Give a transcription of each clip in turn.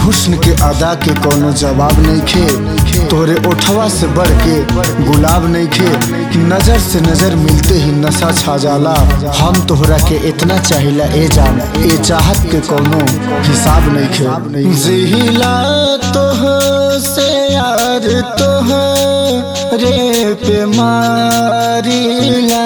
हुस्न के अदा के कोनो जवाब नहीं खे तोरे ओठवा से बढ़ के गुलाब नहीं खे नजर से नजर मिलते ही नशा छा जाला हम तोहरा के इतना चाहिला ए जान ए चाहत के कोनो हिसाब नहीं खे जिहिला तोह से यार तोह रे पे मारिला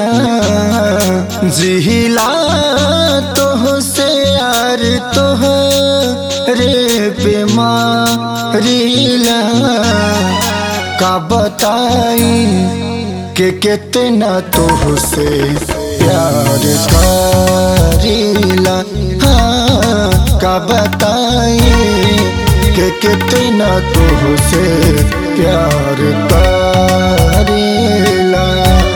जिहिला तोह से यार तोह रे पे मारिला का बताई के कितना तोह से प्यार करीला हाँ का बताई के कितना तोह से प्यार करीला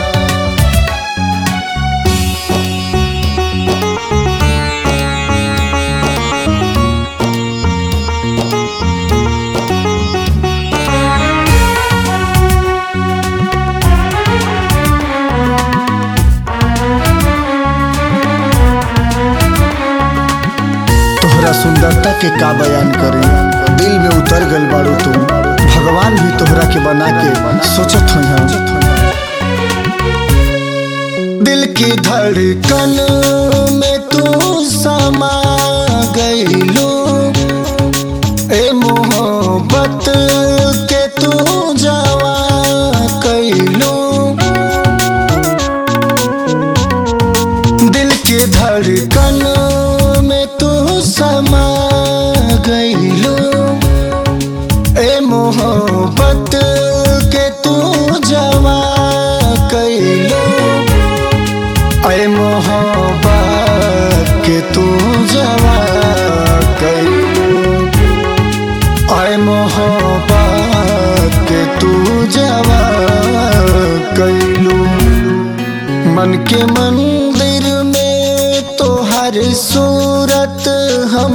तोहरा सुंदरता के का बयान करी दिल में उतर गल बाड़ू तू भगवान भी तोहरा के बना के सोचत हो दिल की धड़कन में तू समा गईलू ए मोहब्बत के तू जवा कैलू दिल की धड़कन में तू समा गईलू ए मोहब्बत के तू जवा कैलू ए मोहब्बत के तू जवा कैलू ए मोहब्बत के तू जवा कैलू मन के मंदिर में तो हर सूरत हम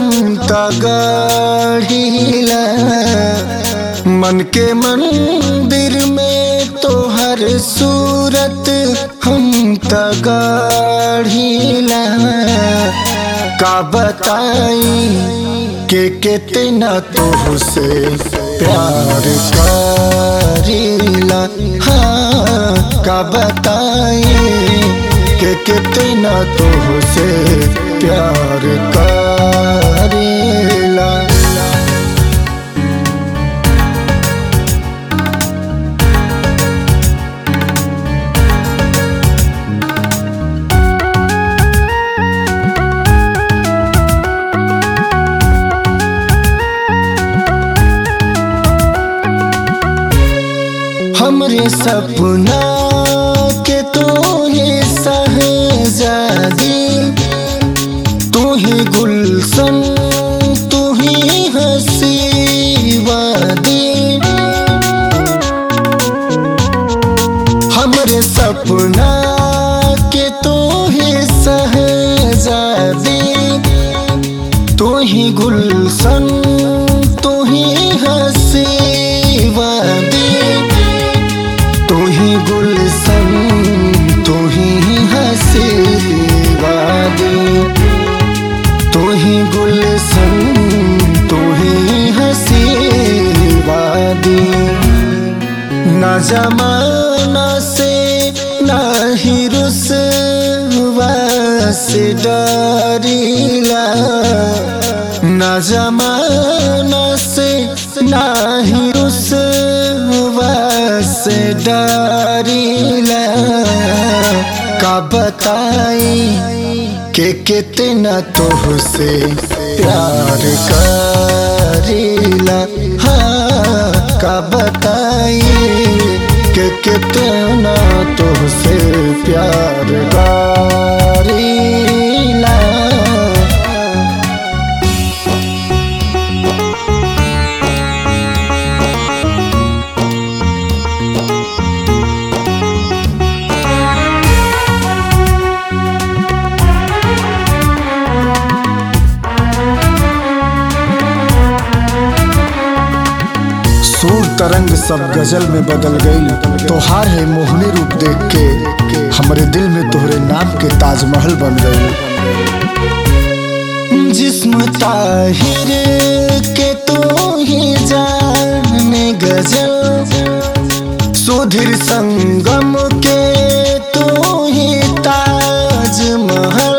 तगड़ीला मन के मंदिर में तो हर सूरत हम तगड़ीला का बताई के कितना तोह से प्यार करीला हाँ का बताई के कितना तोह से प्यार करीला हमरे सपना के तू ही सहजादी तू ही गुलशन तू ही हसी वादी हमरे सपना के तू ही सहजादी तू ही गुलशन तू ही हसी वादी तू ही गुलशन तू ही हसी वादी तू ही गुलशन तू ही हसी वादी ना जमाना से ना ही रुसवा से डरीला ना जमाना से ना ही रुसवा से डरीला का बताई के कितना तोह से प्यार करीला हाँ का बताई के कितना तोह से प्यार करीला सूर तरंग सब गजल में बदल गई तोहार है मोहनी रूप देख के हमरे दिल में तोहरे नाम के ताजमहल बन गई जिस्म ताहिर के तू ही जाने गजल सुधीर संगम के तू ही ताज महल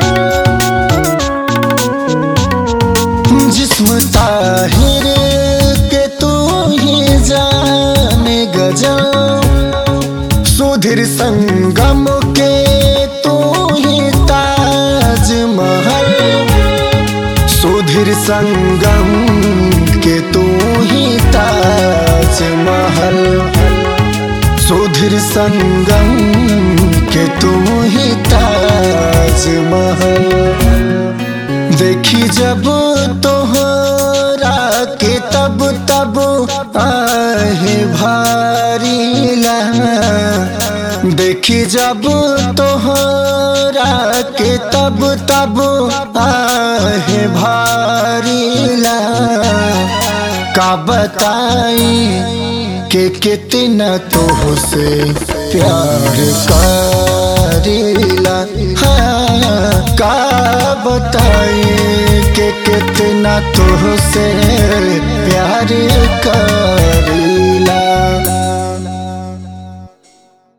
जिस्म ताहिर के तू ही जाने गजल सुधीर संगम के तू ही ताज महल सुधीर संगम के तू ही ताज महल सुधीर संगम के तू ही ताज महल देखी जब तोहरा के तब तब आहे भारी ला देखी जब तोहरा के तब तब आहे भारी ला का बताई के कितना तो से प्यार करीला हाँ, का बताई के कितना तो से प्यार करीला